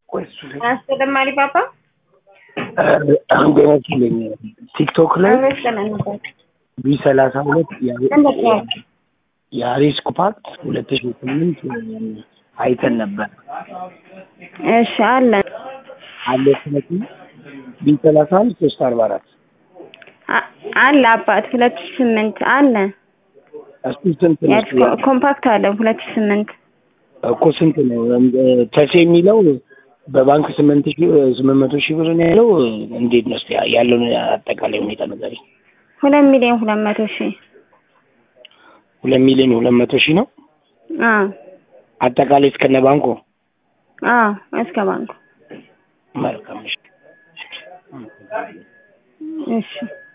ቆይ እሱ ላይ አስተደማሪ ፓፓ አንድ ይመስለኝ ቲክቶክ ላይ አመሰለንበት ቢ ሰላሳ ሁለት እንደት ነው? የአሪስ ኮፓክት ሁለት ሺ ስምንት አይተን ነበር እሺ አለ አለ ስለት ቢ ሰላሳ አንድ ሶስት አርባ አራት አ- አለ አባት ሁለት ሺህ ስምንት አለ እሱ ስንት ነው? የአዲስ ኮ- ኮምፓክት አለ ሁለት ሺህ ስምንት እኮ ስንት ነው? ተሴ የሚለው በባንክ ስምንት ሺ ስምንት መቶ ሺህ ብር ነው ያለው። እንዴት ነው እስኪ ያለውን አጠቃላይ ሁኔታ ነገር ሁለት ሚሊዮን ሁለት መቶ ሺህ ሁለት ሚሊዮን ሁለት መቶ ሺህ ነው አዎ አጠቃላይ እስከነ ባንኩ። አዎ እስከ ባንኩ መልካም እሺ። እሺ